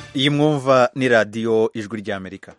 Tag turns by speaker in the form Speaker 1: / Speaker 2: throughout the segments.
Speaker 1: iyi mwumva ni radiyo ijwi ry'amerika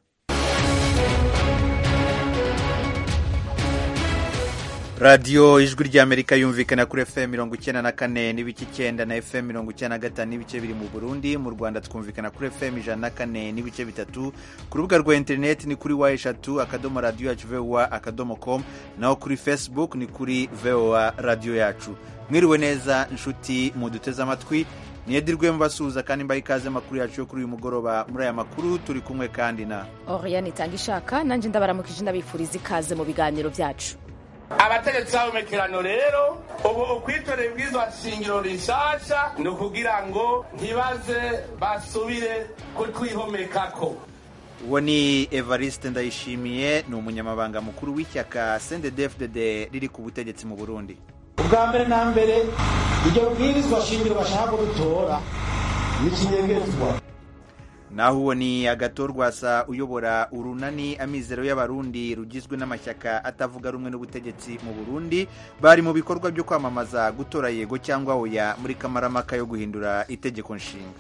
Speaker 1: radiyo ijwi ry'amerika yumvikana kuri fm mirongo icyenda na kane n'ibice icyenda na fm mirongo icyenda na gatanu n'ibice biri mu burundi mu rwanda twumvikana kuri fm ijana na kane n'ibice bitatu ku rubuga rwa interineti ni kuri wa eshatu akadomo radiyo yacu voa akadomo com naho kuri facebook ni kuri voa radiyo yacu mwiriwe neza inshuti muduteze amatwi niyedirwe mbasuhuza kandi mbaha ikaze amakuru yacu yo kuri uyu mugoroba muri aya makuru turi kumwe kandi na
Speaker 2: oriane itanga ishaka nanjye ndabaramukije ndabifuriza ikaze mu biganiro byacu
Speaker 3: abategetsi b'abomekerano rero ubu ukwitorera ibwirizwa shingiro rishasha ni ukugira ngo ntibaze basubire kutwihomekako
Speaker 1: uwo ni evariste ndayishimiye ni umunyamabanga mukuru w'ishyaka sendedefded riri ku butegetsi mu burundi
Speaker 4: ubwa mbere na mbere iryo bwirizwa shingiro bashaka kudutora ni ikinyegezwa
Speaker 1: naho uwo ni agatorwasa uyobora urunani amizero y'abarundi rugizwe n'amashyaka atavuga rumwe n'ubutegetsi mu burundi bari mu bikorwa byo kwamamaza gutora yego cyangwa oya muri kamaramaka yo guhindura itegeko nshinga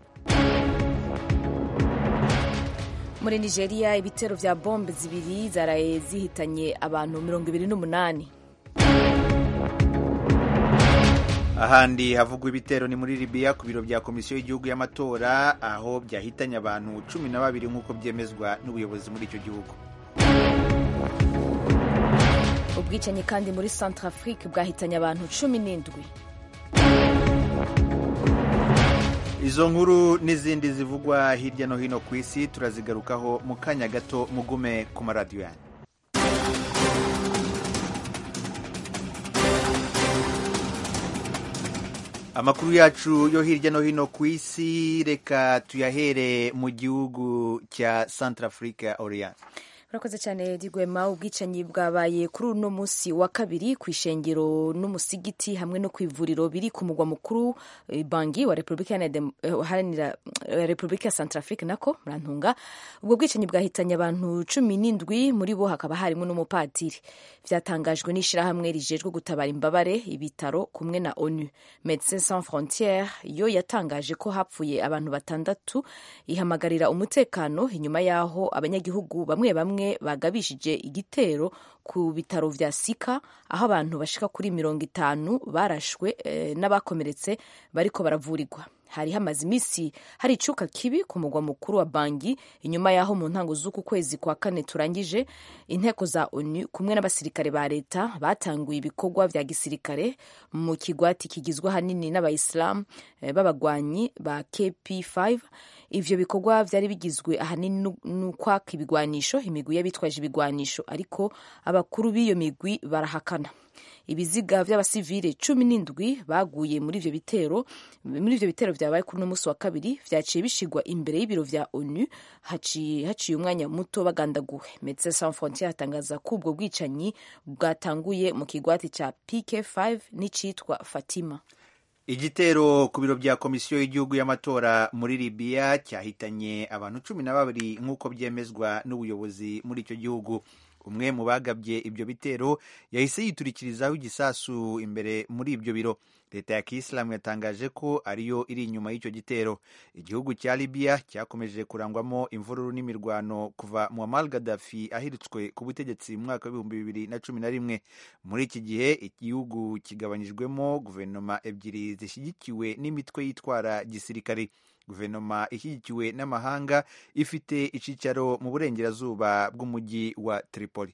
Speaker 2: muri nigeria ibitero bya bombe zibiri zaraye zihitanye abantu mirongo ibiri n'umunani
Speaker 1: ahandi havugwa ibitero ni muri libiya ku biro bya komisiyo y'igihugu y'amatora aho byahitanye abantu cumi na babiri nk'uko byemezwa n'ubuyobozi muri icyo gihugu
Speaker 2: ubwicanyi kandi muri centrafrique bwahitanye abantu cumi n'indwi
Speaker 1: izo nkuru n'izindi zivugwa hirya no hino ku isi turazigarukaho mu kanya gato mugume ku maradiyo yanyu amakuru yacu yo hirya no hino ku isi reka tuyahere mu gihugu cya centrafrique orient
Speaker 2: urakoze cyane digwema ubwicanyi bwabaye kuri uno munsi wa kabiri ku ishengero n'umusigiti hamwe no ku ivuriro biri ku mugwa mukuru bangi wa repubulika iharanira repubulika ya centrafrique nako murantunga ubwo bwicanyi bwahitanye abantu cumi n'indwi muri bo hakaba harimo n'umupadiri byatangajwe n'ishyirahamwe rijejwe gutabara imbabare ibitaro kumwe na onu medecins sans frontiere yo yatangaje ko hapfuye abantu batandatu ihamagarira umutekano inyuma y'aho abanyagihugu bamwe bamwe bagabishije igitero ku bitaro vya sika aho abantu bashika kuri mirongo itanu barashwe e, n'abakomeretse bariko baravurirwa hari hamaze iminsi hari icuka kibi ku mugwa mukuru wa bangi inyuma y'aho mu ntango z'uku kwezi kwa kane turangije inteko za onu kumwe n'abasirikare ba leta batanguye ibikorwa vya gisirikare mu kigwati kigizwe ahanini n'abayisilamu e, b'abagwanyi ba kp5 ivyo bikorwa vyari bigizwe ahanini n'ukwaka ibigwanisho imigwi y'abitwaje ibigwanisho ariko abakuru b'iyo migwi barahakana ibiziga vy'abasivile cumi n'indwi baguye muri ivyo bitero muri ivyo bitero vyabaye kuri uno musi wa kabiri vyaciye bishigwa imbere y'ibiro vya onu haciye haciye umwanya muto bagandaguwe medecins sans frontiere atangaza ko ubwo bwicanyi bwatanguye mu kigwati ca pk5 n'icitwa fatima
Speaker 1: igitero ku biro bya komisiyo y'igihugu y'amatora muri libiya cyahitanye abantu cumi na babiri nk'uko byemezwa n'ubuyobozi muri icyo gihugu umwe mu bagabye ibyo bitero yahise yiturikirizaho igisasu imbere muri ibyo biro leta ya kiyisilamu yatangaje ko ariyo iri inyuma y'icyo gitero igihugu cya libiya cyakomeje kurangwamo imvururu n'imirwano kuva muammar gaddafi ahiritswe ku butegetsi mu mwaka w'ibihumbi bibiri na cumi na rimwe muri iki gihe igihugu kigabanyijwemo guverinoma ebyiri zishyigikiwe n'imitwe yitwara gisirikare guverinoma ishyigikiwe n'amahanga ifite icyicaro mu burengerazuba bw'umujyi wa tripoli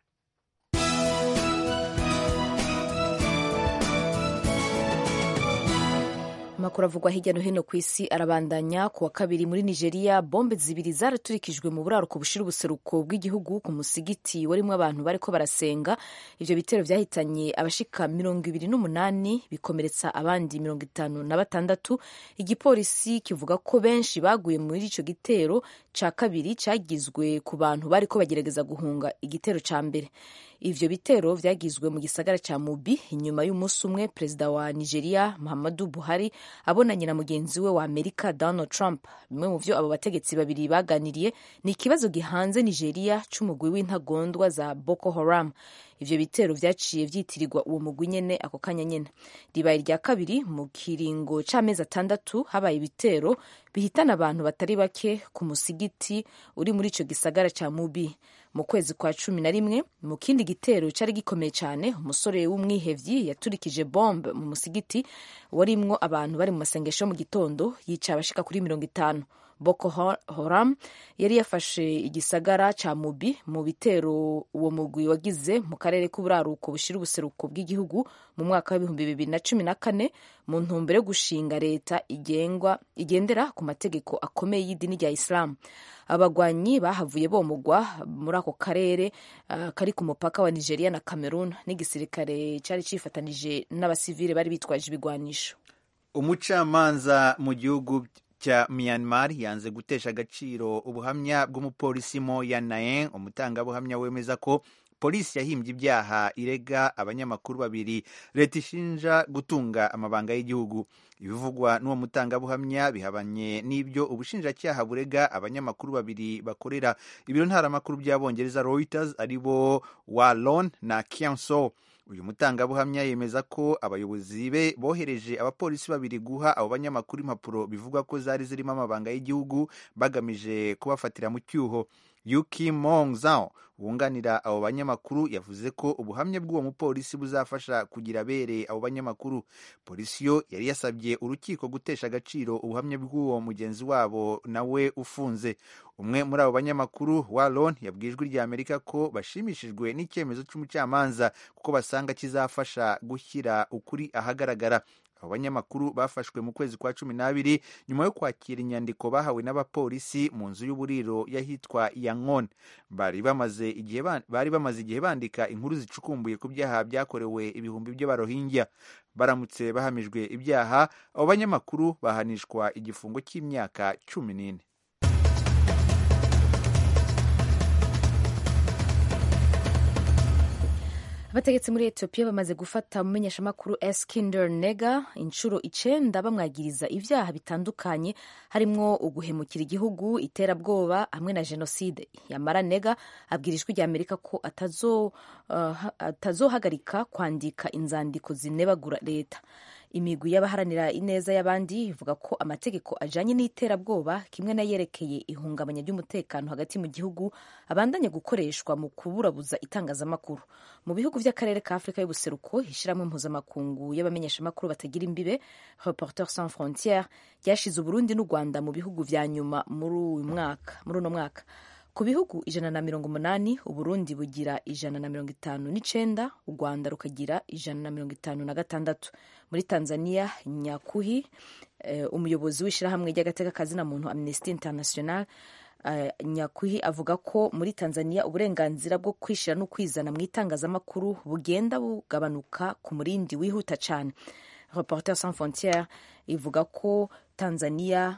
Speaker 2: amakuru avugwa hirya no hino ku isi arabandanya ku wa kabiri muri nigeria bombe zibiri zaraturikijwe mu buraruko bushira ubuseruko bw'igihugu ku musigiti warimo abantu bariko barasenga ivyo bitero vyahitanye abashika mirongo ibiri n'umunani bikomeretsa abandi mirongo itanu na batandatu igipolisi kivuga ko benshi baguye muri ico gitero ca kabiri cagizwe ku bantu bariko bagerageza guhunga igitero ca mbere ivyo bitero vyagizwe mu gisagara ca mubi inyuma y'umunsi umwe perezida wa nigeria muhammadu buhari abonanye na mugenzi we wa amerika donald trump bimwe mu vyo abo bategetsi babiri baganiriye ni ikibazo gihanze nigeria c'umugwi w'intagondwa za boko haram ivyo bitero vyaciye vyitirirwa uwo mugwi nyene ako kanya nyene ribaye irya kabiri mu kiringo c'amezi atandatu habaye ibitero bihitana abantu batari bake ku musigiti uri muri ico gisagara ca mubi mu kwezi kwa cumi na rimwe mu kindi gitero cari gikomeye cane umusore w'umwihevyi yaturikije bombe mu musigiti warimwo abantu bari mu masengesho yo mu gitondo yica abashika kuri mirongo itanu Boko Haram yari yafashe igisagara ca Mubi mu bitero uwo mugwi wagize mu karere k'uburaruko bushira ubuseruko bw'igihugu mu mwaka w'ibihumbi bibiri na cumi na kane mu ntumbero yo gushinga leta igengwa igendera ku mategeko akomeye y'idini rya Islam abagwanyi bahavuye bomugwa muri ako karere uh, kari ku mupaka wa Nigeria na Cameroon n'igisirikare cari cifatanije n'abasivile bari bitwaje ibigwanisho
Speaker 1: umucamanza mu gihugu cya Myanmar yanze gutesha agaciro ubuhamya bw'umupolisi Mo Yan Naeng umutangabuhamya wemeza ko polisi yahimbye ibyaha irega abanyamakuru babiri leta ishinja gutunga amabanga y'igihugu ibivugwa n'uwo mutangabuhamya bihabanye n'ibyo ubushinjacyaha burega abanyamakuru babiri bakorera ibiro ntaramakuru by'abongereza Reuters aribo Wallon na Kianso uyu mutangabuhamya yemeza ko abayobozi be bohereje abapolisi babiri guha abo banyamakuru impapuro bivugwa ko zari zirimo amabanga y'igihugu bagamije kubafatira mu cyuho Yuki Mong Zhao wunganira abo banyamakuru yavuze ko ubuhamya bw'uwo mupolisi buzafasha kugira abere abo banyamakuru polisi yo yari yasabye urukiko gutesha agaciro ubuhamya bw'uwo mugenzi wabo nawe ufunze umwe muri abo banyamakuru Wallon yabwiye ijwi rya Amerika ko bashimishijwe n'icyemezo cy'umucamanza kuko basanga kizafasha gushyira ukuri ahagaragara abo banyamakuru bafashwe mu kwezi kwa cumi n'abiri nyuma yo kwakira inyandiko bahawe n'abapolisi mu nzu y'uburiro y'ahitwa yangon bari bamaze igihe bari bamaze igihe bandika inkuru zicukumbuye ku byaha byakorewe ibihumbi by'abarohingya baramutse bahamijwe ibyaha abo banyamakuru bahanishwa igifungo cy'imyaka cumi n'ine
Speaker 2: abategetsi muri etiyopiya bamaze gufata umumenyeshamakuru eskinder nega inshuro icenda bamwagiriza ibyaha bitandukanye harimwo uguhemukira igihugu iterabwoba hamwe na jenoside yamara nega abwira ijwi rya amerika ko atazohagarika uh, kwandika inzandiko zinebagura leta imigwi y'abaharanira ineza y'abandi ivuga ko amategeko ajanye n'iterabwoba kimwe n'ayerekeye ihungabanya ry'umutekano hagati mu gihugu abandanya gukoreshwa mu kuburabuza itangazamakuru mu bihugu by'akarere ka afurika y'ubuseruko ishyirahamwe mpuzamakungu y'abamenyeshamakuru batagira imbibe reporter sans frontiere ryashize uburundi n'u rwanda mu bihugu vya nyuma muri uyu mwaka muri uno mwaka ku bihugu ijana na mirongo umunani uburundi bugira ijana na mirongo itanu n'icenda u rwanda rukagira ijana na mirongo itanu na gatandatu muri tanzania nyakuhi uh, umuyobozi w'ishyirahamwe ry'agateka kazina muntu amnesty international uh, nyakuhi avuga ko muri tanzania uburenganzira bwo kwishyira no kwizana mu itangazamakuru bugenda bugabanuka ku murindi wihuta cyane reporter sans frontiere ivuga ko tanzania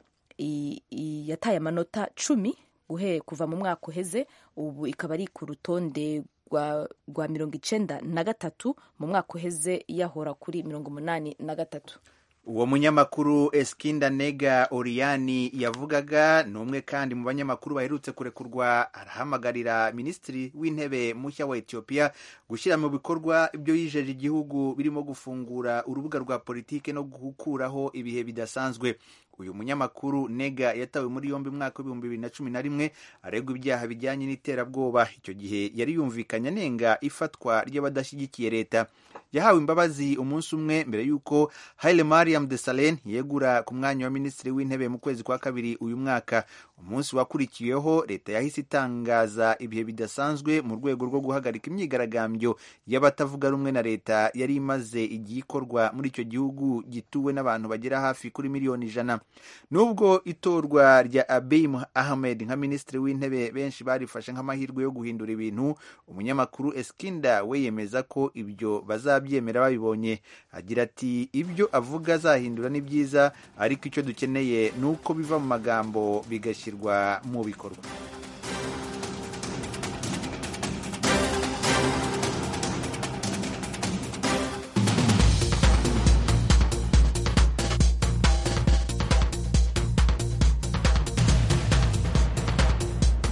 Speaker 2: yataye amanota cumi guhe kuva mu mwaka uheze ubu ikaba ari ku rutonde rwa mirongo icenda na gatatu mu mwaka uheze yahora kuri mirongo umunani na gatatu
Speaker 1: uwo munyamakuru eskinda nega oriyani yavugaga ni umwe kandi mu banyamakuru baherutse kurekurwa arahamagarira minisitiri w'intebe mushya wa etiyopiya gushyira mu bikorwa ibyo yijeje igihugu birimo gufungura urubuga rwa politiki no gukuraho ibihe bidasanzwe uyu munyamakuru nega yatawe muri yombi mwaka w'ibihumbi bibiri na cumi na rimwe aregwa ibyaha bijyanye n'iterabwoba icyo gihe yari yumvikanye anenga ifatwa ry'abadashyigikiye leta yahawe imbabazi umunsi umwe mbere y'uko haile mariam desalegn yegura ku mwanya wa minisitiri w'intebe mu kwezi kwa kabiri uyu mwaka umunsi wakurikiyeho leta yahise itangaza ibihe bidasanzwe mu rwego rwo guhagarika imyigaragambyo y'abatavuga rumwe na leta yari imaze igihe ikorwa muri icyo gihugu gituwe n'abantu bagera hafi kuri miliyoni ijana nubwo itorwa rya abiy ahmed nka minisitiri w'intebe benshi barifashe nk'amahirwe yo guhindura ibintu umunyamakuru eskinda we yemeza ko ibyo bazabyemera babibonye agira ati ibyo avuga azahindura ni byiza ariko icyo dukeneye ni uko biva mu magambo bigashyirwa mu bikorwa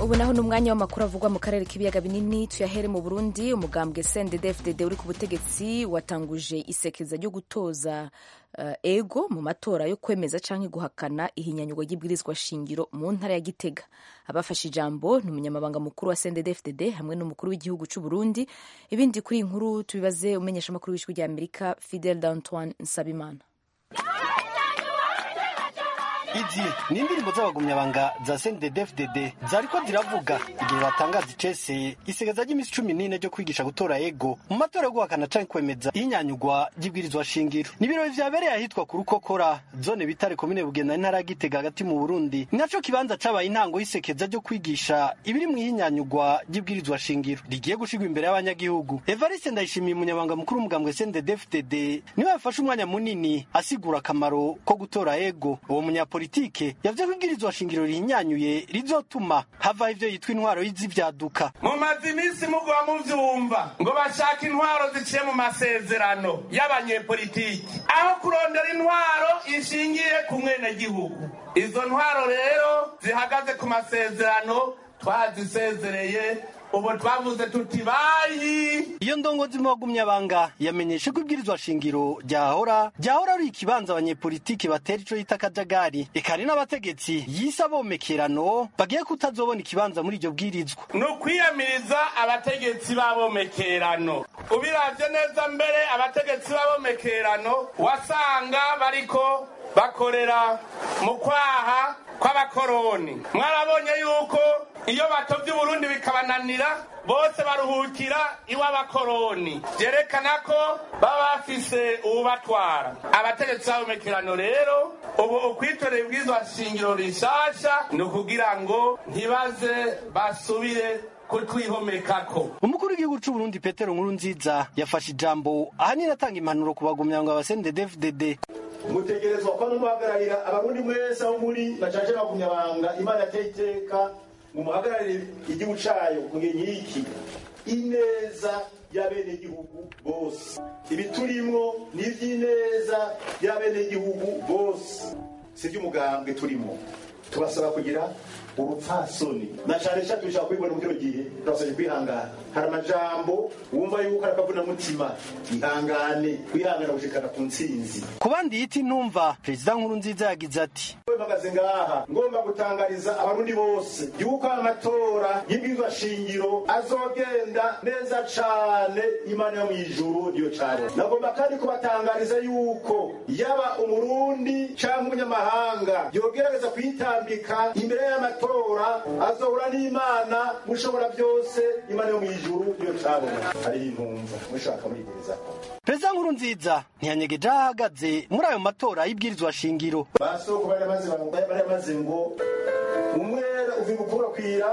Speaker 2: ubu naho ni umwanya w'amakuru avugwa mu karere k'ibiyaga binini tuyahere mu burundi umugambwe cndd uri ku butegetsi watanguje isekeza ryo gutoza uh, ego mu matora yo kwemeza canke guhakana ihinyanyurwa ry'ibwirizwa shingiro mu ntara ya gitega abafashe ijambo ni umunyamabanga mukuru wa cndd hamwe n'umukuru w'igihugu c'u burundi ibindi kuri iyi nkuru tubibaze umenyesha amakuru w'ijwi rya amerika fidel d'antoine nsabimana
Speaker 5: izi ni indirimbo z'abagumyabanga za CNDD-FDD zariko ziravuga igihe batangaza icese isigeza ry'iminsi cumi n'ine ryo kwigisha gutora ego mu matora yo guhakana canke kwemeza ihinyanyurwa ry'ibwirizwa shingiro ni ibirori vyabereye ahitwa ku rukokora zone bitare komine bugenda intara ya gitega hagati mu burundi ni naco kibanza cabaye intango y'isekeza ryo kwigisha ibiri mu ihinyanyurwa ry'ibwirizwa shingiro rigiye gushirwa imbere y'abanyagihugu evariste ndayishimiye umunyamabanga mukuru w'umugambwe CNDD-FDD niwe yafashe umwanya munini asigura akamaro ko gutora ego uwo munyapolitiki politike yavuze ko ibwirizwa shingiro rihinyanyuye rizotuma havaho ivyo yitwa intwaro y'izivyaduka
Speaker 3: mumaze iminsi mugwa muvyumva ngo bashaka intwaro ziciye mu masezerano y'abanyepolitiki aho kurondera intwaro ishingiye ku mwenegihugu izo ntwaro rero zihagaze ku masezerano twazisezereye ubu twavuze tuti bayi
Speaker 5: iyo ndongozi mu bagumyabanga yamenyeshe ko ibwirizwa shingiro ryahora ryahora ari ikibanza abanyepolitiki batera ico yita akajagari eka hari n'abategetsi yise abomekerano bagiye kutazobona ikibanza muri iryo bwirizwa
Speaker 3: ni ukwiyamiriza abategetsi b'abomekerano ubiravye neza mbere abategetsi b'abomekerano wasanga bariko bakorera mu kwaha kw'abakoroni mwarabonye yuko iyo batovye uburundi bikabananira bose baruhukira iw'abakoroni vyerekana ko baba bafise uwubatwara abategetsi b'abomekerano rero ubu ukwitorera ibwirizwa shingiro rishasha ni ukugira ngo ntibaze basubire kutwihomekako
Speaker 5: umukuru w'igihugu c'uburundi petero nkuru nziza yafashe ijambo ahanini atanga impanuro ku bagumyabanga ba CNDD-FDD
Speaker 4: mutegerezwa kuba mumuhagararira abarundi mwese aho muri bacaje bagumyabanga imana yateye iteka mumuhagararire igihugu cayo mu gihe nk'iki ineza y'abenegihugu bose ibiturimwo ni ivy'ineza y'abenegihugu bose si ivy'umugambwe turimo tubasaba kugira urupfasoni na cane cane dushaka kubibona mu kino gihe turasabye kwihangana hari amajambo wumva yuko ari akavunamutima ihangane kwihangana gushikana ku ntsinzi
Speaker 5: ku bandi yita intumva perezida nkuru nziza yagize ati
Speaker 4: mpagaze ngaha ngomba gutangariza abarundi bose yuko amatora y'ibwirizwa shingiro azogenda neza cane imana yo mw'ijuru niyo cane nagomba kandi kubatangariza yuko yaba umurundi canke umunyamahanga yogerageza kwitambika imbere y'amatora azohura n'imana mushobora byose imana yo mw'ijuru niyo cabona hariho intumva mushaka murigerezako
Speaker 5: perezida nkuru nziza ntiyanyegeje aho ahagaze muri ayo matora y'ibwirizwa shingiro
Speaker 4: basoko bari bamaze bari bamaze ngo umwera uva gukura kwira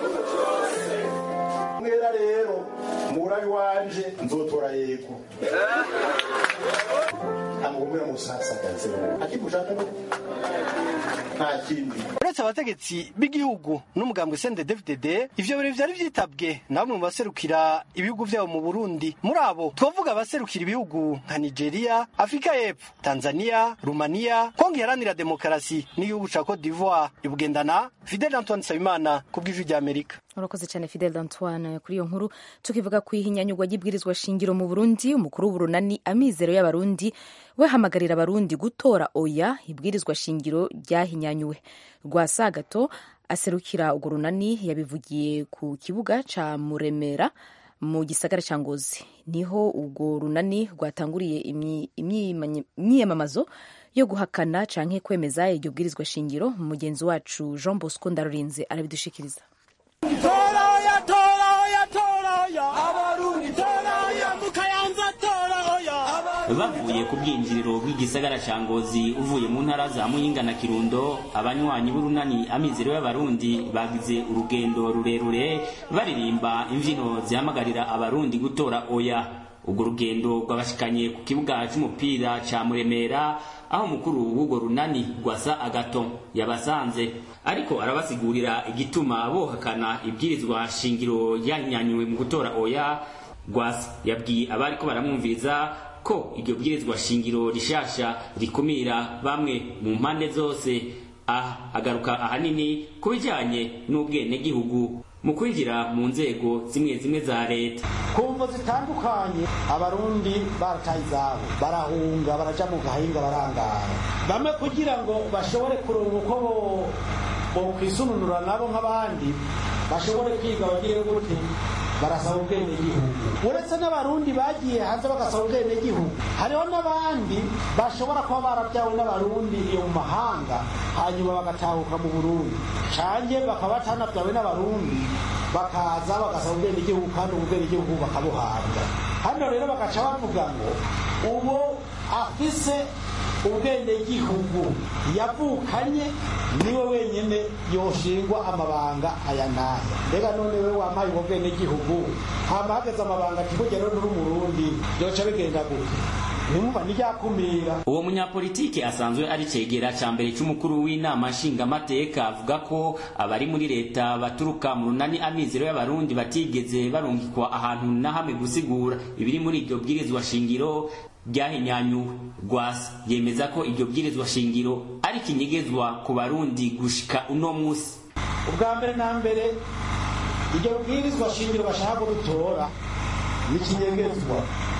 Speaker 4: umwera rero murabi wanje nzotora yego ntabwo umwera musasagaze akimushaka no nta kindi
Speaker 5: uretse abategetsi b'igihugu n'umugambwe CNDD-FDD ivyo birori vyari vyitabwe na bamwe mu baserukira ibihugu vyabo mu Burundi muri abo twavuga abaserukira ibihugu nka Nigeria Afrika y'Epfo Tanzania Rumania Kongo iharanira demokarasi n'igihugu ca Cote d'Ivoire ibugendana Fidel Antoine Nsabimana ku bw'ijwi rya Amerika
Speaker 2: urakoze cyane fidel d'antoine kuri iyo nkuru tukivuga ku ihinyanyurwa ry'ibwirizwa shingiro mu burundi umukuru w'uburunani amizero y'abarundi we hamagarira abarundi gutora oya ibwirizwa shingiro ryahinyanyuwe rwasagato aserukira urwo runani yabivugiye ku kibuga ca muremera mu gisagara ca ngozi niho urwo runani rwatanguriye imyiyamamazo yo guhakana canke kwemeza iryo bwirizwa shingiro mugenzi wacu jean bosco ndarurinze arabidushikiriza
Speaker 6: Toraya, toraya, toraya, abarundi toraya, mukayanza toraya,
Speaker 7: bavuye ku bwinjiriro bw'igisagara ca ngozi uvuye mu ntara za muyinga na kirundo abanywanyi b'urunani amizero y'abarundi bagize urugendo rurerure baririmba imvyino zihamagarira abarundi gutora oya urwo rugendo rwabashikanye ku kibuga c'umupira ca muremera aho umukuru w'urwo runani rwasa agato yabasanze ariko arabasigurira igituma bohakana ibwirizwa shingiro yanyanywe mu gutora oya rwasa yabwiye abariko baramwumviriza ko iryo bwirizwa shingiro rishasha rikumira bamwe mu mpande zose aha agaruka ahanini ku bijyanye n'ubwenegihugu mu kwinjira mu nzego zimwe zimwe za leta
Speaker 8: ku mvo zitandukanye abarundi barataye izabo barahunga baraja mu gahinga barangara bamwe kugira ngo bashobore kuronka uko bo- bokwisununura nabo nk'abandi bashobore kwiga bagire gute barasaba ubwenegihugu uretse n'abarundi bagiye hanze bagasaba ubwenegihugu hariho n'abandi bashobora kuba barabyawe n'abarundi iyo mu mahanga hanyuma bagatahuka mu burundi canke bakaba batanabyawe n'abarundi bakaza bagasaba ubwenegihugu kandi ubwo bwenegihugu bakabuhabwa hano rero bagaca bavuga ngo uwo afise ubwenegihugu yavukanye niwe wenyine yoshingwa amabanga aya n'aya mbega none we wampaye ubwo bwenegihugu hama hageze amabanga ati burya rero uri umurundi byoca bigenda gute nimumva niryakumira
Speaker 7: uwo munyapolitike asanzwe ari cegera ca mbere c'umukuru w'inama nshingamateka avuga ko abari muri leta baturuka mu runani amizero y'abarundi batigeze barungikwa ahantu na hamwe gusigura ibiri muri iryo bwirizwa shingiro ryahinyanyuwe rwasa yemeza ko iryo bwirizwa shingiro ari ikinyegezwa ku barundi gushika uno musi
Speaker 8: ubwa mbere na mbere iryo bwirizwa shingiro bashaka kudutora ni ikinyegezwa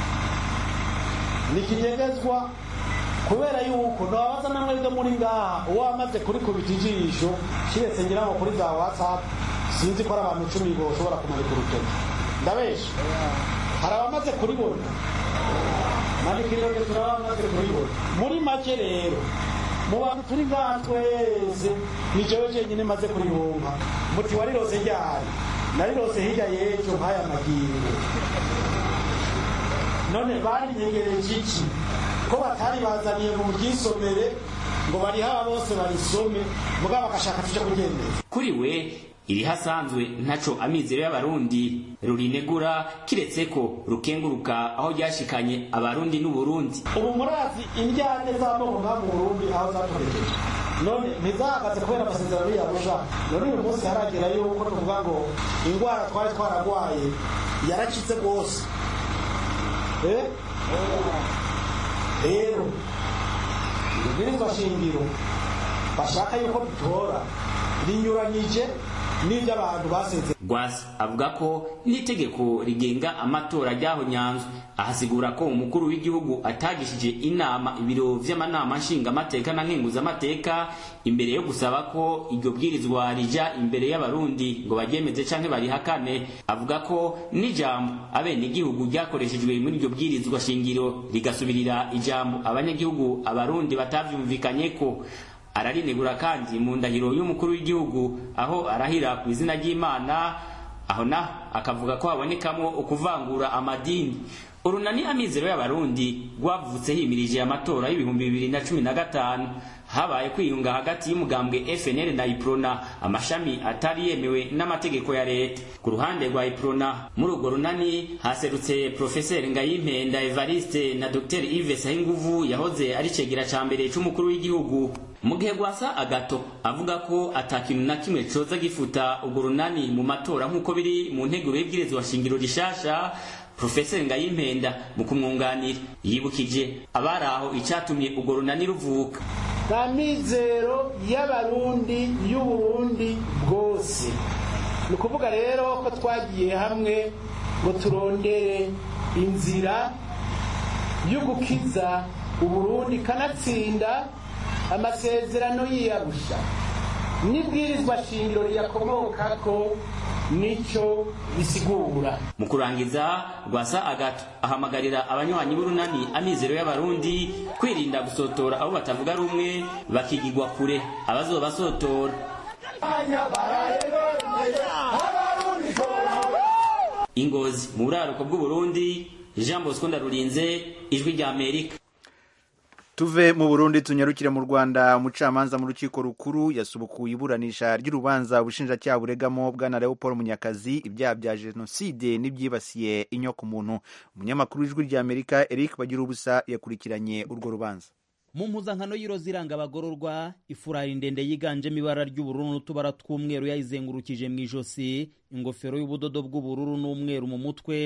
Speaker 8: ni ikinyegezwa kubera yuko ntababaza namwe ryo muri ngaha uwo wamaze kurikubita ijisho kiretse ngira ngo kuri za whatsapp sinzi ko ari abantu icumi boshobora kumanika urutoki ndabesha hari abamaze kuribona manika intoki turabamaze kuribona muri make rero mu bantu turi ngaha twese ni jewe jenyine maze kurironka muti warirose ryari narirose hirya y'ejo nk'aya magingo none barinyegereje iki ko batari bazaniye mu ryisomere ngo bariha bose barisome mugabo bagashaka tuje kugendeza
Speaker 7: kuri we irihasanzwe ntaco amizero y'abarundi rurinegura kiretse ko rukenguruka aho ryashikanye abarundi n'uburundi
Speaker 8: ubu murazi indyane z'amoko ngaha mu burundi aho zatorekeje none ntizahagaze kubera amasezerano y'arusha none uyu munsi haragera yuko tuvuga ngo indwara twari twaragwaye yarakize rwose Eh? rero ibwirizwa shingiro bashaka yuko dutora rinyuranyije n'ibyo abantu basezeranye
Speaker 7: rwasa avuga ko n'itegeko rigenga amatora ryaho nyanzwe ahasigura ko umukuru w'igihugu atagishije inama ibiro vy'amanama nshingamateka na nkenguzamateka imbere yo gusaba ko iryo bwirizwa rija imbere y'abarundi ngo baryemeze canke barihakane avuga ko n'ijambo abenegihugu ryakoreshejwe muri iryo bwirizwa shingiro rigasubirira ijambo abanyagihugu abarundi batavyumvikanyeko ararinegura kandi mu ndahiro y'umukuru w'igihugu aho arahira ku izina ry'imana aho naho akavuga ko habonekamo ukuvangura amadini urunani amizero y'abarundi rwavutse himirije amatora y'ibihumbi bibiri na cumi na gatanu habaye kwiyunga hagati y'umugambwe FNL na Iprona amashami atari yemewe n'amategeko ya leta ku ruhande rwa Iprona muri urwo runani haserutse Professeur Ngayimpenda Evariste na Dr Yves Sahinguvu yahoze ari cegera ca mbere c'umukuru w'igihugu mu gihe gwasa agato avuga ko atakintu na kimwe coza gifuta urwo runani mu matora nk'uko biri mu nteguro y'ibwirizwa shingiro rishasha Profeseri Ngayimpenda mu kumwunganira yibukije abari aho icatumye urwo runani ruvuka
Speaker 8: nta mizero y'abarundi y'uburundi bwose ni ukuvuga rero ko twagiye hamwe ngo turondere inzira yo gukiza uburundi kanatsinda amasezerano y'iyarusha n'ibwirizwa shingiro riyakomokako nico bisigura
Speaker 7: mu kurangiza rwasa agato ahamagarira abanywanyi b'urunani amizero y'abarundi kwirinda gusotora abo batavuga rumwe bakigigwa kure abazobasotora ingozi mu buraruko bw'uburundi jean bosco ndarurinze ijwi rya amerika
Speaker 1: tuve mu burundi tunyarukire mu rwanda umucamanza mu rukiko rukuru yasubukuye iburanisha ry'urubanza ubushinjacyaha buregamo bwana leopold munyakazi ibyaha bya jenoside n'ibyibasiye inyokomuntu umunyamakuru w'ijwi rya amerika eric bagira ubusa yakurikiranye urwo rubanza
Speaker 9: mu mpuzankano y'iroza iranga abagororwa ifurari ndende yiganjemo ibara ry'ubururu n'utubara tw'umweru yayizengurukije mu ijosi ingofero y'ubudodo bw'ubururu n'umweru mu mutwe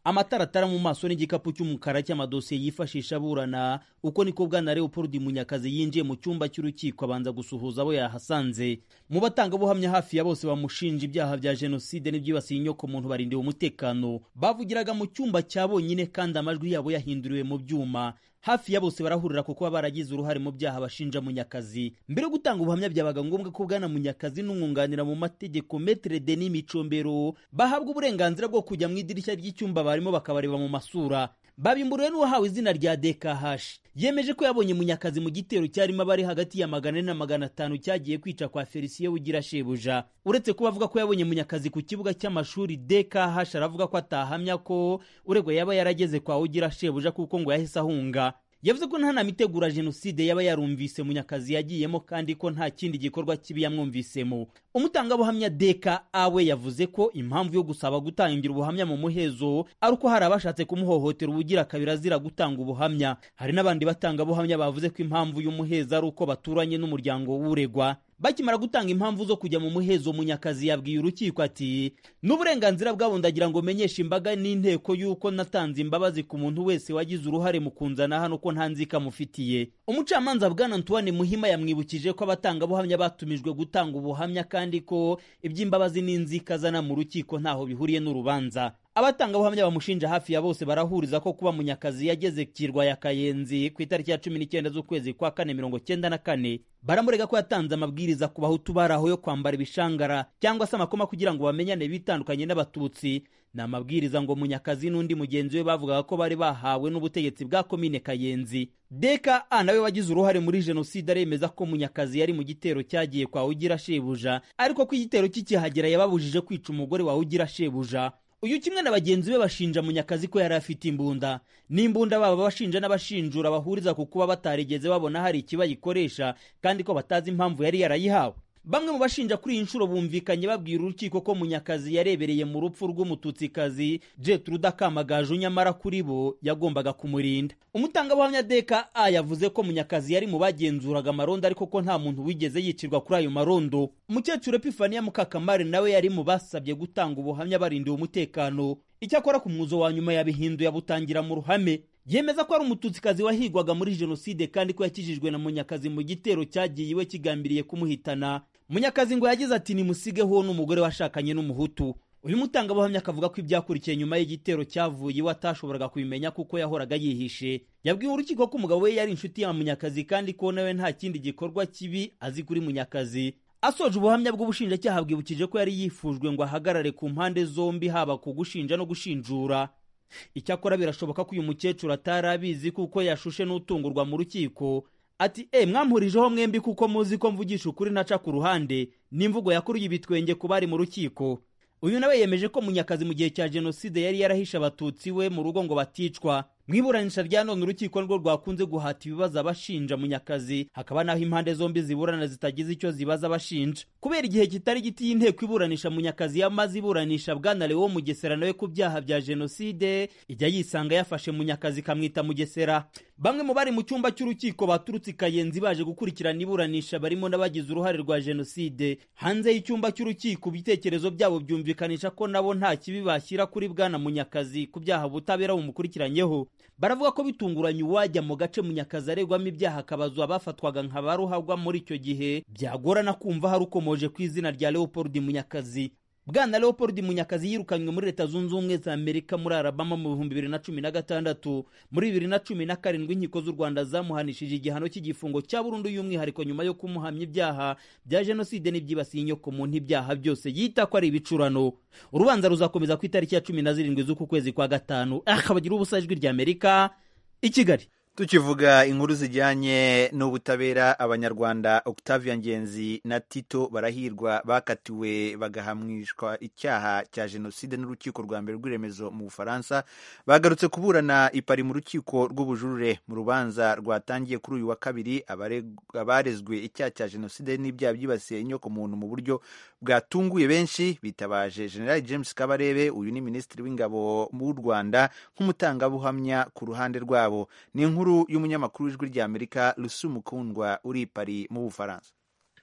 Speaker 9: amataratara mu maso n'igikapu cy'umukara cy'amadosiye yifashisha aburana uko niko bwana leopold munyakazi yinjiye mu cyumba cy'urukiko abanza gusuhuza abo yahasanze mu batangabuhamya hafi ya bose bamushinja ibyaha bya jenoside n'ibyibasiye inyoko muntu barindiwe umutekano bavugiraga mu cyumba cya bonyine kandi amajwi yabo yahinduriwe mu byuma hafi ya bose barahurira kuko baba baragize uruhare mu byaha bashinja munyakazi mbere yo gutanga ubuhamya byabaga ngombwa ko bwana munyakazi n'umwunganira mu mategeko metere denis micombero bahabwa uburenganzira bwo kujya mu idirishya ry'icyumba barimo bakabareba mu masura babimburiwe n'uwahawe izina rya dkh yemeje ko yabonye munyakazi mu gitero cyarimo abari hagati ya magana ane na magana atanu cyagiye kwica kwa felisiye ugira shebuja uretse kuba avuga ko yabonye munyakazi ku kibuga cy'amashuri dkh aravuga ko atahamya ko uregwa yaba yarageze kwa ugira shebuja kuko ngo yahise ahunga yavuze ko nta nama itegura jenoside yaba yarumvise munyakazi yagiyemo kandi ko nta kindi gikorwa kibi yamwumvisemo umutangabuhamya deka awe yavuze ko impamvu yo gusaba gutangira ubuhamya mu muhezo ari uko hari abashatse kumuhohotera ubugira kabiri azira gutanga ubuhamya hari n'abandi batangabuhamya bavuze ko impamvu y'umuhezo ari uko baturanye n'umuryango w'uregwa bakimara gutanga impamvu zo kujya mu muhezo munyakazi yabwiye urukiko ati n'uburenganzira bwabo ndagira ngo menyeshe imbaga n'inteko y'uko natanze imbabazi ku muntu wese wagize uruhare mu kunzana hano ko nta nzika mufitiye umucamanza bwana antoine muhima yamwibukije ko abatangabuhamya batumijwe gutanga ubuhamya kandi ko iby'imbabazi n'inzika azana mu rukiko ntaho bihuriye n'urubanza abatangabuhamya bamushinja hafi ya bose barahuriza ko kuba munyakazi yageze kirwa ya kayenzi ku itariki ya cumi n'icyenda z'ukwezi kwa kane mirongo cyenda na kane baramurega ko yatanze amabwiriza ku bahutu bari aho yo kwambara ibishangara cyangwa se amakoma kugira ngo bamenyane bitandukanye n'abatutsi ni amabwiriza ngo munyakazi n'undi mugenzi we bavugaga ko bari bahawe n'ubutegetsi bwa komine kayenzi deka a nawe wagize uruhare muri jenoside aremeza ko munyakazi yari mu gitero cyagiye kwa ugira shebuja ariko ko igitero kikihagera yababujije kwica umugore wa ugira shebuja uyu kimwe na bagenzi be bashinja munyakazi ko yari afite imbunda n'imbunda baba bashinja n'abashinjura bahuriza ku kuba batarigeze babona hari ikibayikoresha kandi ko batazi impamvu yari yarayihawe bamwe mu bashinja kuri iyi nshuro bumvikanye babwira urukiko ko munyakazi yarebereye mu rupfu rw'umututsikazi jetruda kamagaju nyamara kuri bo yagombaga kumurinda umutangabuhamya deka a yavuze ko munyakazi yari mu bagenzuraga amarondo ariko ko nta muntu wigeze yicirwa kuri ayo marondo umukecuru epifaniya mukakamari nawe yari mu basabye gutanga ubuhamya barindiwe umutekano icyakora ku mwuzo wa nyuma yabihinduye abutangira mu ruhame yemeza ko ari umututsikazi wahigwaga muri jenoside kandi ko yakijijwe na munyakazi mu gitero cyagiye iwe kigambiriye kumuhitana munyakazi ngo yagize ati nimusigeho n'umugore washakanye n'umuhutu uyu mutangabuhamya akavuga ko ibyakurikiye nyuma y'igitero cyavuye iwe atashoboraga kubimenya kuko yahoraga yihishe yabwiye urukiko ko umugabo we yari inshuti ya munyakazi kandi ko nawe nta kindi gikorwa kibi azi kuri munyakazi asoje ubuhamya bw'ubushinjacyaha bwibukije ko yari yifujwe ngo ahagarare ku mpande zombi haba ku gushinja no gushinjura icyakora birashoboka ko uyu mukecuru atari abizi kuko yashushe n'utungurwa mu rukiko ati e mwampurijeho mwembi kuko muzi ko mvugisha ukuri naca ku ruhande n'imvugo yakuruye ibitwenge ku bari mu rukiko uyu nawe yemeje ko munyakazi mu gihe cya jenoside yari yarahishe abatutsi we mu rugo ngo baticwa mu iburanisha rya none urukiko nirwo rwakunze guhata ibibazo abashinja munyakazi hakaba naho impande zombi ziburana zitagize icyo zibaza abashinja kubera igihe kitari giti y'inteko iburanisha munyakazi yamaze iburanisha bwana lewo mugesera nawe ku byaha bya jenoside ijya yisanga yafashe munyakazi ikamwita mugesera bamwe mu bari mu cyumba cy'urukiko baturutse i kayenzi baje gukurikirana iburanisha barimo n'abagize uruhare rwa jenoside hanze y'icyumba cy'urukiko ibitekerezo byabo byumvikanisha ko nabo nta kibi bashyira kuri bwana munyakazi ku byaha ubutabera bumukurikiranyeho baravuga ko bitunguranye uwajya mu gace munyakazi aregwamo ibyaha akabazwa abafatwaga nka ba ruhagwa muri icyo gihe byagorana kumva hari ukomoje ku izina rya leopold munyakazi bwana leopold munyakazi yirukanywe muri leta zunze ubumwe za amerika muri alabama mu bihumbi bibiri na cumi na gatandatu muri bibiri na cumi na karindwi inkiko z'u rwanda zamuhanishije igihano cy'igifungo cya burundu y'umwihariko nyuma yo kumuhamya ibyaha bya jenoside n'ibyibasiye inyoko muntu ibyaha byose yita ko ari ibicurano urubanza ruzakomeza ku itariki ya cumi na zirindwi z'uku kwezi kwa gatanu akabagira ubusa ijwi rya amerika i kigali
Speaker 1: tukivuga inkuru zijyanye n'ubutabera abanyarwanda octavia ngenzi na tito barahirwa bakatiwe bagahamwishwa icyaha cya jenoside n'urukiko rwa mbere rw'iremezo mu bufaransa bagarutse kuburana ipari mu rukiko rw'ubujurire mu rubanza rwatangiye kuri uyu wa kabiri abarezwe icyaha cya jenoside n'ibyaha byibasiye inyoko muntu mu buryo bwatunguye benshi bitabaje general james kabarebe uyu ni minisitiri w'ingabo w'u rwanda nk'umutangabuhamya ku ruhande rwabo ni inkuru y'umunyamakuru w'ijwi ry'amerika rusu mukundwa uri i pari mu bufaransa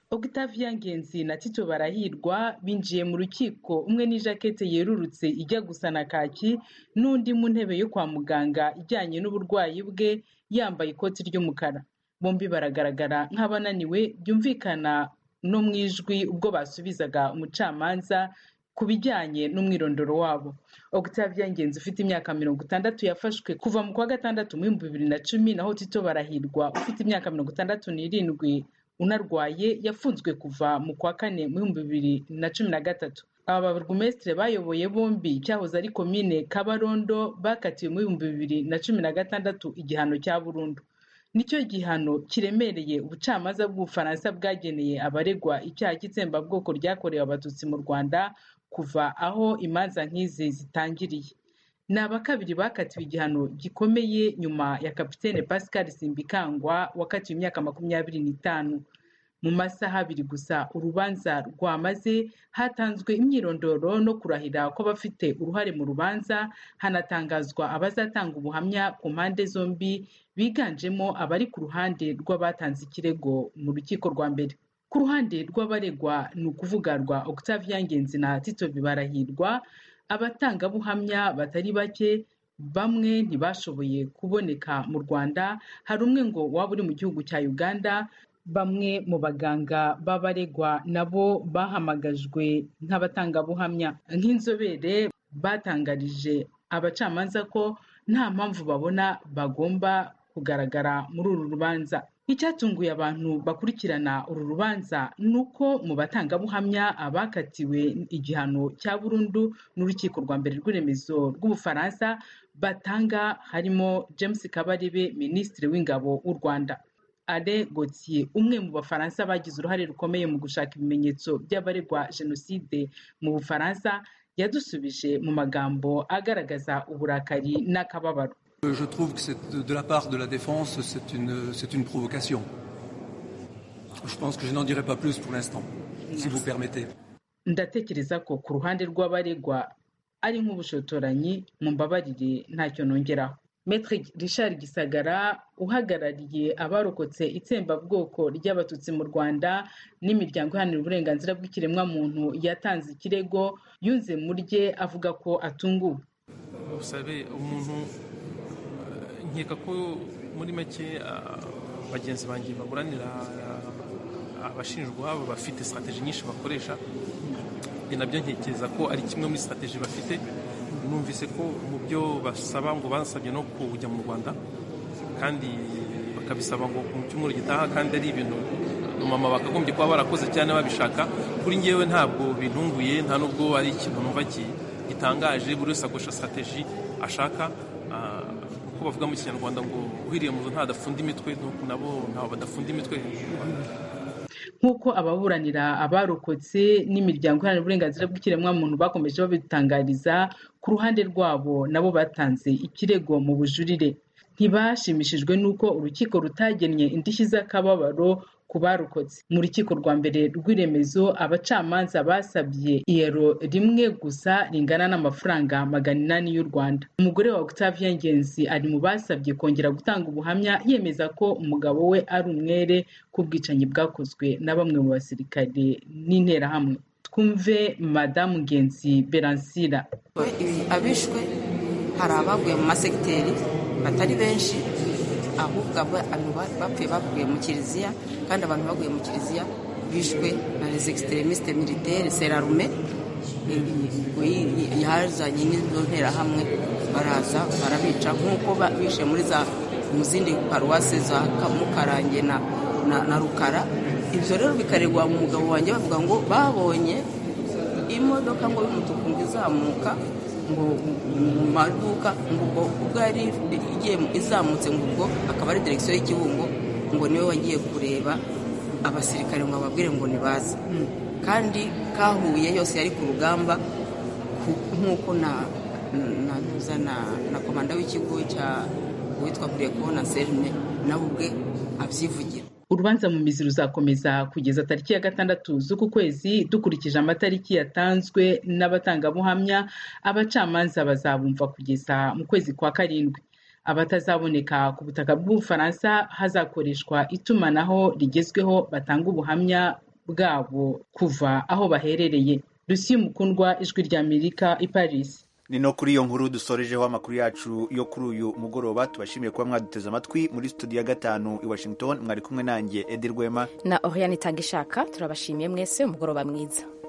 Speaker 10: Octavia Ngenzi na Tito Barahirwa binjiye mu rukiko umwe n'ijakete yerurutse ijya gusa na kaki n'undi mu ntebe yo kwa muganga ijyanye n'uburwayi bwe yambaye ikoti ry'umukara bombi baragaragara nk'abananiwe byumvikana no mu ijwi ubwo basubizaga umucamanza ku bijyanye n'umwirondoro wabo Octavia Ngenzi ufite imyaka mirongo itandatu yafashwe kuva mu kwa gatandatu mu bihumbi bibiri na cumi naho Tito Barahirwa ufite imyaka mirongo itandatu n'irindwi unarwaye yafunzwe kuva mu kwa kane mu bihumbi bibiri na cumi na gatatu aba baburugumesitiri bayoboye bombi cyahoze ari komine kabarondo bakatiwe mu bihumbi bibiri na cumi na gatandatu igihano cya burundu nicyo gihano kiremereye ubucamanza bw'ubufaransa bwageneye abaregwa icyaha cy'itsembabwoko ryakorewe abatutsi mu rwanda kuva aho imanza nk'izi zitangiriye ni abakabiri bakatiwe igihano gikomeye nyuma ya kapitene pascal simbikangwa wakatiwe imyaka makumyabiri n'itanu mu masaha abiri gusa urubanza rwamaze hatanzwe imyirondoro no kurahira kw'abafite uruhare mu rubanza hanatangazwa abazatanga ubuhamya ku mpande zombi biganjemo abari ku ruhande rw'abatanze ikirego mu rukiko rwa mbere ku ruhande rw'abaregwa ni ukuvuga rwa octavia ngenzi na tito bibarahirwa abatangabuhamya batari bake bamwe ntibashoboye kuboneka mu rwanda hari umwe ngo waba uri mu gihugu cya uganda bamwe mu baganga b'abaregwa nabo bahamagajwe nk'abatangabuhamya nk'inzobere batangarije abacamanza ko nta mpamvu babona bagomba kugaragara muri uru rubanza icyatunguye abantu bakurikirana uru rubanza ni uko mu batangabuhamya abakatiwe igihano cya burundu n'urukiko rwa mbere rw'iremezo rw'ubufaransa batanga harimo james kabarebe minisitiri w'ingabo w'u rwanda ale gautier umwe mu bafaransa bagize uruhare rukomeye mu gushaka ibimenyetso by'abaregwa jenoside mu bufaransa yadusubije mu magambo agaragaza uburakari n'akababaro
Speaker 11: Je trouve que c'est de, de la part de la défense, c'est une, c'est une provocation. Je pense que je n'en dirai pas plus pour l'instant, si vous permettez.
Speaker 10: ndatekereza ko ku ruhande rw'abaregwa ari nk'ubushotoranyi mumbabarire ntacyo nongeraho Maître Richard Gisagara uhagarariye abarokotse itsembabwoko ry'abatutsi mu Rwanda n'imiryango iharanira uburenganzira bw'ikiremwamuntu yatanze ikirego yunze mu rye avuga ko atunguwe
Speaker 12: usabe umuntu nkeka ko muri make bagenzi banjye baburanira abashinjwa baba bafite sitateji nyinshi bakoresha ni nabyo ntekereza ko ari kimwe muri sitateji bafite numvise ko mu byo basaba ngo basabye no kujya mu rwanda kandi bakabisaba ngo mu cyumweru gitaha kandi ari ibintu mama bakagombye kuba barakoze cyane babishaka kuri ngewe ntabwo bintunguye nta nubwo ari ikintu numva gitangaje buri wese akoresha sitateji ashaka uko bavuga mu kinyarwanda ngo uhiriye mu ntadafunda imitwe nabo ntawe badafunda imitwe
Speaker 10: nk'uko ababuranira abarokotse n'imiryango iharanira uburenganzira bw'ikiremwamuntu bakomeje babitangariza ku ruhande rwabo nabo batanze ikirego mu bujurire ntibashimishijwe n'uko urukiko rutagennye indishyi z'akababaro ku barokotse mu rukiko rwa mbere rw'iremezo abacamanza basabye iyero rimwe gusa ringana n'amafaranga magana inani y'u rwanda umugore wa octavia ngenzi ari mu basabye kongera gutanga ubuhamya yemeza ko umugabo we ari umwere k'ubwicanyi bwakozwe na bamwe mu basirikare n'interahamwe twumve madamu ngenzi beransira
Speaker 13: abishwe hari abaguye mu masegiteri batari benshi ahubwo abantu bapfuye baguye mu kiliziya kandi abantu baguye mu kiliziya bishwe na les extremistes militaires serarume yazanye n'izo nterahamwe baraza barabica nk'uko bishe muri za mu zindi paruwase za mukarange na, na, na rukara ibyo rero bikaregwa mu mugabo wanjye bavuga ngo babonye imodoka ngo y'umutuku ngo izamuka ngo mu maduka ngo ubwo ubwo yari igiye izamutse ngo ubwo akaba ari direkisiyo y'ikibungo ngo niwe wagiye kureba abasirikare ngo ababwire ngo nibaze kandi kahuye yose yari ku rugamba nk'uko na na na na komanda w'ikigo cya witwa kubona serime nawe ubwe abyivugira
Speaker 10: urubanza mu mizi ruzakomeza kugeza tariki ya gatandatu z'uku kwezi dukurikije amatariki yatanzwe n'abatangabuhamya abacamanza bazabumva kugeza mu kwezi kwa karindwi abatazaboneka ku butaka bw'ubufaransa hazakoreshwa itumanaho rigezweho batanga ubuhamya bwabo kuva aho baherereye rusiyo mukundwa ijwi rya amerika i paris
Speaker 1: ni no kuri iyo nkuru dusorejeho amakuru yacu yo kuri uyu mugoroba tubashimiye kuba mwaduteze amatwi muri studio ya gatanu i washington mwari kumwe nanjye edi rwema
Speaker 2: na oriane itanga ishaka turabashimiye mwese umugoroba mwiza